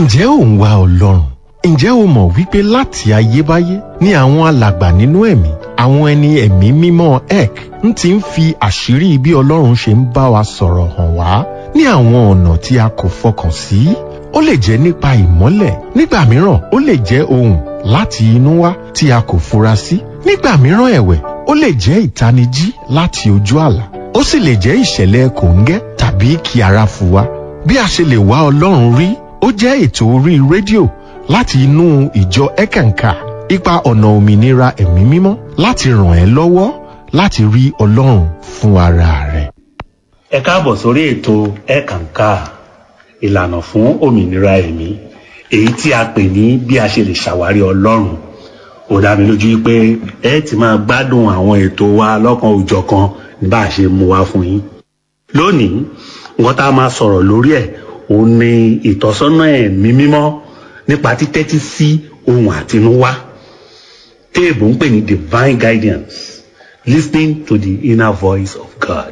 ǹjẹ́ ò ń wá ọlọ́run ǹjẹ́ o mọ̀ wípé láti ayébáyé ni àwọn alàgbà nínú ẹ̀mí àwọn ẹni ẹ̀mí mímọ́ ek ń ti ń fi àṣírí bí ọlọ́run ṣe ń bá wa sọ̀rọ̀ hàn wá ní àwọn ọ̀nà tí a kò fọkàn sí ó lè jẹ́ nípa ìmọ́lẹ̀ nígbà mìíràn ó lè jẹ́ ohùn láti inú wá tí a kò fura sí nígbà mìíràn ẹ̀wẹ̀ ó lè jẹ́ ìtanijí láti ojú àlá ó sì lè jẹ́ ìṣẹ̀lẹ̀ kòńgẹ́ tàbí kí ara fu wa bí a ṣe lè wá ọlọ́run rí ó jẹ́ ètò orí rédíò láti inú ìjọ ẹ̀kànkà ipa ọ̀nà òmìnira ẹ̀mí mímọ́ láti ràn ẹ́ lọ́wọ́ láti rí ọlọ́run fún ara rẹ̀. ẹ káàbọ̀ sórí ètò ẹ̀kànkà ìlànà fún òmìnira ẹ̀mí èyí tí a pè ní bí a ṣe lè ṣàwárí ọlọ́run ó dá mi lójú pé ẹ ti máa gbádùn àwọn ètò wa lọ́kan òjọ̀kan bá a ṣe mú wá fún yín lónìí nǹkan tá a máa sọ̀rọ̀ lórí ẹ̀ òun ni ìtọ́sọ́nà ẹ̀mí mímọ́ nípa títẹ́tí sí ohun àtinúwá téèbù ń pè ní divine guidance listening to the inner voice of God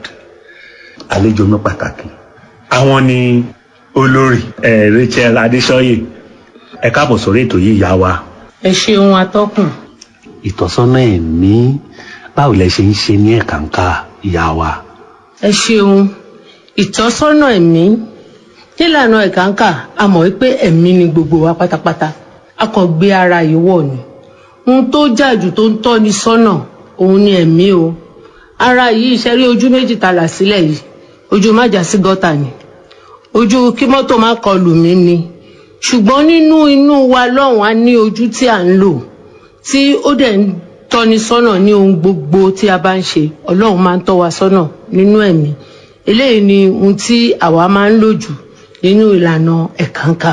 àlejò mi pàtàkì àwọn ni olórí ẹ Rachel Adéṣọyè ẹ káàbọ̀ sórí ètò yìí yá wa ẹ ṣeun atọ́kùn ìtọ́sọ́nà ẹ̀mí báwo lẹ ṣe ń ṣe ní ẹ̀kànká ìyá wa. ẹ ṣeun ìtọ́sọ́nà ẹ̀mí nílànà ẹ̀kánkà a mọ̀ wípé ẹ̀mí ni gbogbo wa pátápátá a kàn gbé ara yìí wọ̀ ni ohun tó jàjù tó ń tọ́ni sọ́nà òun ni ẹ̀mí o ara yìí ìṣẹ́rí ojú méjì ta là sílẹ̀ yìí ojú má jà sí gọ́tà ni ojú kí mọ́tò má kọlù mí ni ṣùgbọ́n nínú inú wa lọ́hùn á ní ojú tí à ń lò tí ó dẹ̀ ń tọ́ni sọ́nà ní ohun gbogbo tí a bá ń ṣe ọlọ́run máa ń tọ́ wa sọ́nà nínú ẹ̀mí eléyìí ni ohun tí àwa máa ń lò jù nínú ìlànà ẹ̀kánkà.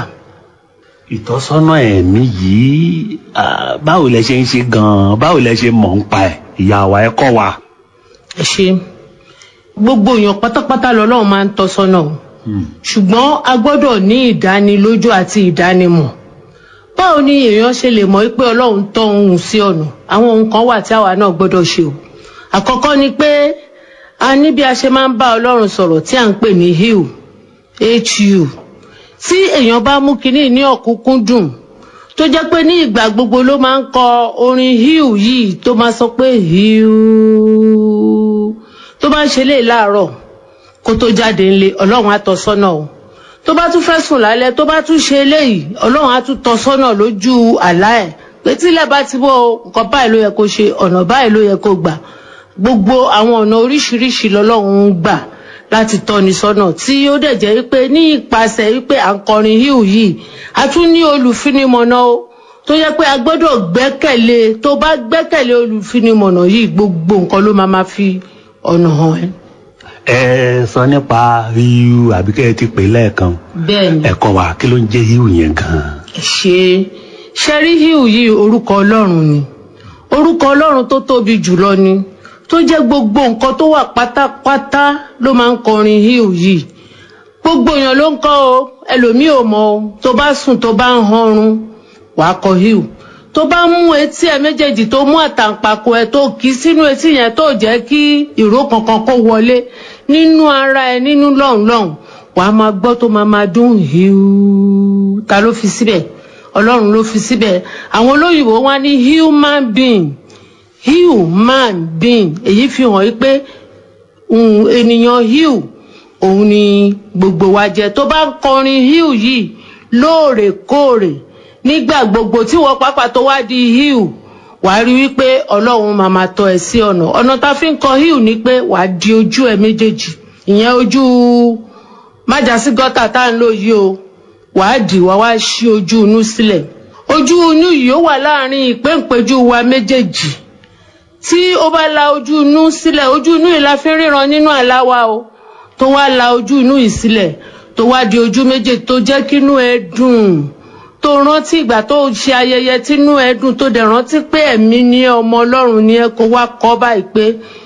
ìtọ́sọ́nà ẹ̀mí yìí ah, báwo lẹ ṣe ń ṣe gan-an báwo lẹ ṣe mọ̀ ń pa ẹ̀ ìyá wa ẹ kọ́ wa. ẹ ṣe gbogbo èèyàn pátápátá lọ́lọ́run máa ń tọ́ sọ́nà o ṣùgbọ́n a gbọ́dọ̀ ní ìdánilójú àti ìdánimọ̀ báwo ni èèyàn ṣe lè mọ̀ pé ọlọ́run tọ́ ohun sí ọ̀nà àwọn ohun kan wà tí àwa náà gbọ́dọ̀ ṣe o àkọ́kọ́ ni pé a ní bí a ṣe máa ń bá ọlọ́run sọ̀rọ̀ tí à ń pè ní hiu hu tí èèyàn bá mú kinní ní ọ̀kúnkúndùn tó jẹ́ pé ní ìgbà gbogbo ló máa ń kọ orin hiu yìí tó máa sọ pé hiu tó bá ń ṣe lè láàárọ̀ kó tó jáde ńlé ọlọ́run á tọ́ sọ́nà o tó bá tún fẹ́ sùn lálẹ́ tó bá tún ṣe eléyìí ọlọ́run á tún tọ́ sọ́nà lójú àlá ẹ̀ pé tílẹ̀ bá ti bọ́ nǹkan báyìí ló yẹ kó ṣe ọ̀nà báyìí ló yẹ kó gbà gbogbo àwọn ọ̀nà oríṣiríṣi lọ́lọ́run ń gbà láti tọ́ni sọ́nà tí ó dẹ̀ jẹ́ wípé ní ìpasẹ̀ wípé à ń kọrin híù yìí a tún ní olùfinimọ̀nà o tó yẹ pé a gbọ́dọ̀ gbẹ́kẹ̀lé tó bá gbẹ́kẹ̀lé olùfinimọ̀nà yìí gbogbo nǹkan ló máa ma fi ọ̀nà hàn ẹ́. ẹ sọ nípa hiu àbí kẹ́ ẹ ti pè lẹ́ẹ̀kan bẹ́ẹ̀ni ẹ kọ́ wa kí ló ń jẹ́ hiu yẹn gan-an. ṣe ṣẹ́rí híù yìí orúkọ ọlọ́run ni orúkọ ọlọ́run tó tóbi jùlọ ni tó jẹ́ gbogbo nǹkan tó wà pátápátá ló máa ń kọrin híù yìí gbogbo èèyàn ló ń kọ o ẹlòmíì ò mọ o tó bá sùn tó bá ń hanrun wàá kọ híù tó bá mú etí ẹ méjèèjì tó mú àtàǹpàkò ẹ tó kì í sínú etí yẹn tó jẹ́ kí ìró kankan kó wọlé nínú ara ẹ nínú lọ́hùnlọ́hùn wàá máa gbọ́ tó máa máa dún híù ta ló fi síbẹ̀ ọlọ́run ló fi síbẹ̀ àwọn olóyìnbó wá ní human being human being èyí fi hàn yí pé um, ènìyàn hiu òun ni gbogbo wa jẹ tó bá ń kọrin hiu yìí lóòrèkóòrè nígbà gbogbo tí wọ́n pápá tó wá di hiu wàá rí wípé ọlọ́run máa máa tọ́ ẹ sí ọ̀nà ọ̀nà tá a fi ń kọ hiu ni pé wàá di ojú ẹ méjèèjì ìyẹn ojú májàsí gọ́tà tá à ń lò yìí o wàá dì wá wá ṣí ojú inú sílẹ̀ ojú inú yìí ó wà láàrin ìpéǹpéjú wa méjèèjì tí ó bá la ojú inú sílẹ̀ ojú inú yìí la fi ń ríran nínú àlá wa o tó wá la ojú inú yìí sílẹ̀ tó wá di ojú méjèèjì tó jẹ́ kínú ẹ dùn tó rántí ìgbà tó ṣe ayẹyẹ tínú ẹ dùn tó dẹ̀ rántí pé ẹ̀mí ni ẹ ọmọ ọlọ́run ni ẹ kó wá kọ́ báyìí pé